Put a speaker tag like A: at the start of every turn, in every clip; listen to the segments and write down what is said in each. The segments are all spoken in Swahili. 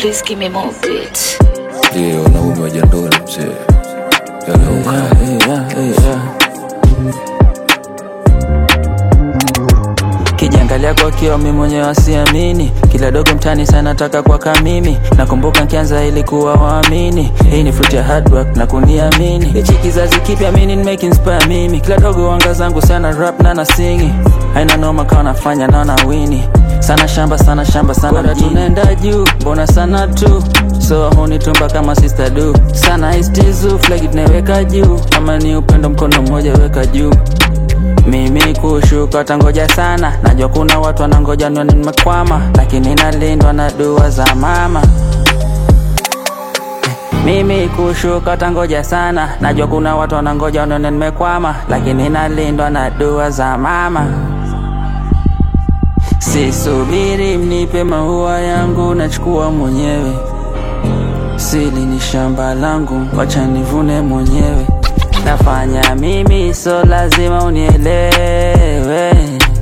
A: Please give me more beats.
B: Je, wanaume wa jandoni mzee yanauka
C: kijiangalia kwa kio mi mwenyewe asiamini kila dogo mtani sana nataka kwaka mimi nakumbuka nkianza ilikuwa waamini hii ni fruit ya hard work na kuniamini hichi kizazi kipya mini make inspire mimi kila dogo wanga zangu sana rap na na singi haina noma kawa nafanya naona wini sana shamba sana shamba sana Bora tunaenda juu mbona sana tu so hunitumba kama sister do sana istizu flag tunaweka juu kama ni upendo mkono mmoja weka juu mimi kushuka tangoja sana najua kuna watu wanangoja nione nimekwama lakini nalindwa na dua za mama mimi kushuka tangoja sana najua kuna watu wanangoja nione nimekwama lakini nalindwa na dua za mama sisubiri mnipe maua yangu nachukua mwenyewe sili ni shamba langu wacha nivune mwenyewe nafanya mimi so lazima unielewe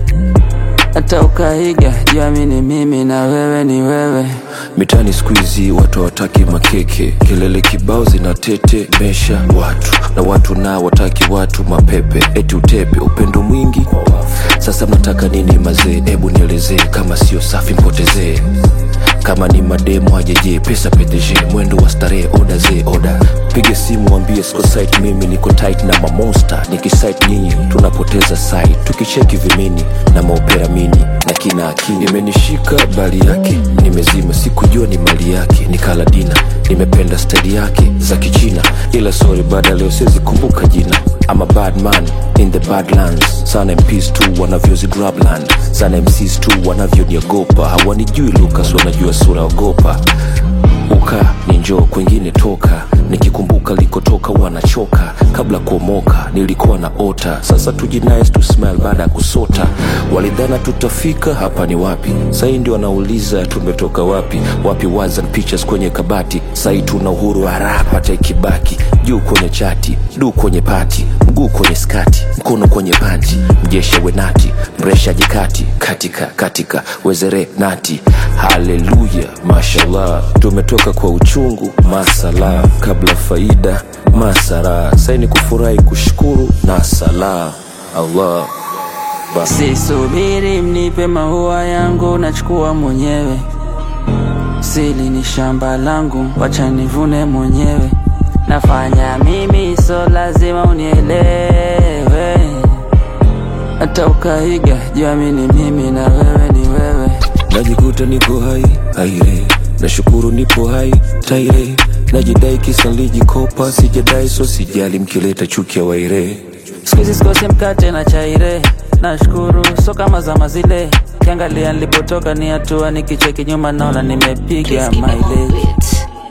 C: hata ukaiga juamini mimi na wewe ni wewe
B: mitani skuizi watu hawataki makeke kelele kibao zinatete mesha watu na watu nao wataki watu mapepe eti utepe upendo mwingi sasa mnataka nini mazee hebu nielezee kama sio safi mpotezee kama ni mademo ajeje pesa ptg mwendo wa starehe oda ze oda pige simu wambie siko site mimi niko tight na mamonsta nikisite nyinyi tunapoteza site tukicheki vimini na maopera mini na kina akini imenishika bali yake nimezima sikujua ni mali yake nikala dina nimependa stadi yake za kichina ila sorry baada leo siwezi kumbuka jina I'm a bad man in the badlands sana mps tu wanavyozi grabland sana mcs tu wanavyoniogopa hawanijui lucas wanajua sura ogopa uka ni njoo kwengine toka nikikumbuka likotoka wanachoka kabla kuomoka nilikuwa na ota sasa tujinice to smile baada ya kusota walidhana tutafika hapa ni wapi sahii ndio wanauliza tumetoka wapi wapi wazan pictures kwenye kabati sahii tuna uhuru wa rap hata ikibaki juu kwenye chati du kwenye pati mguu kwenye skati mkono kwenye panti mjesha wenati mresha jikati katika katika wezere nati haleluya mashallah tumetoka kwa uchungu masala kabla faida masara saini kufurahi kushukuru na sala allah basi
C: sisubiri mnipe maua yangu nachukua mwenyewe sili ni shamba langu wacha nivune mwenyewe nafanya mimi so lazima unielewe hata ukaiga juamini mimi na wewe ni wewe
B: najikuta niko hai aire nashukuru nipo hai taire najidai kisa lijikopa sijadai so sijali mkileta chuki ya waire
C: skuizi sikosi mkate na chaire nashukuru so kama zama zile kiangalia nilipotoka ni hatua nikicheki nyuma naona
A: Please
C: nimepiga
A: give me more
C: mileage
A: beats.